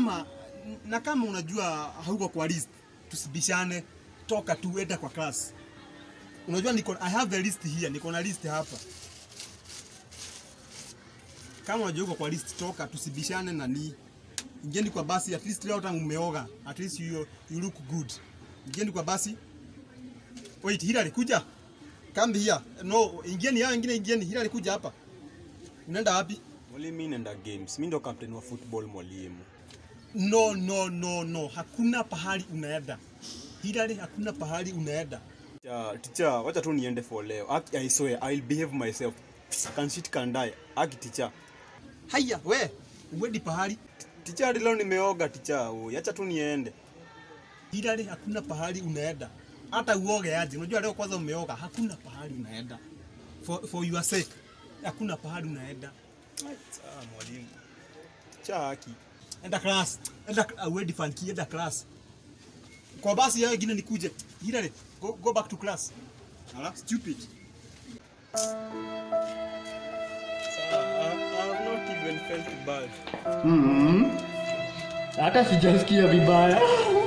kama na kama unajua hauko kwa list, tusibishane, toka tu enda kwa class. Unajua niko I have the list here, niko na list hapa. Kama unajua uko kwa list, toka tusibishane na ni ingieni kwa basi, at least leo tangu umeoga, at least you, you look good. Ingieni kwa basi. Wait, Hilary kuja. Come here. No, ingieni hao wengine ingieni. Hilary kuja hapa. Unaenda wapi? Mwalimu, mimi naenda games. Mimi ndo captain wa football mwalimu. No, no, no, no. Hakuna pahali unaenda. Hilary, hakuna pahali unaenda. Teacher, teacher, wacha tu niende for leo. Aki, I swear, I'll behave myself. Can shit can die. Aki teacher. Haya, we, uendi pahali. Teacher, hadi leo nimeoga teacher. Oi, acha tu niende. Hilary, hakuna pahali unaenda. Hata uoge aje. Unajua leo kwanza umeoga, hakuna pahali unaenda. For, for your sake. Hakuna pahali unaenda. Ah, mwalimu. Teacher, aki. Enda class. Enda uh, uendi fanki, enda class. Kwa basi yao wengine nikuje. Hilary, go, go back to class. Ala, stupid. Sir, I, I have not even felt bad. hata sijasikia vibaya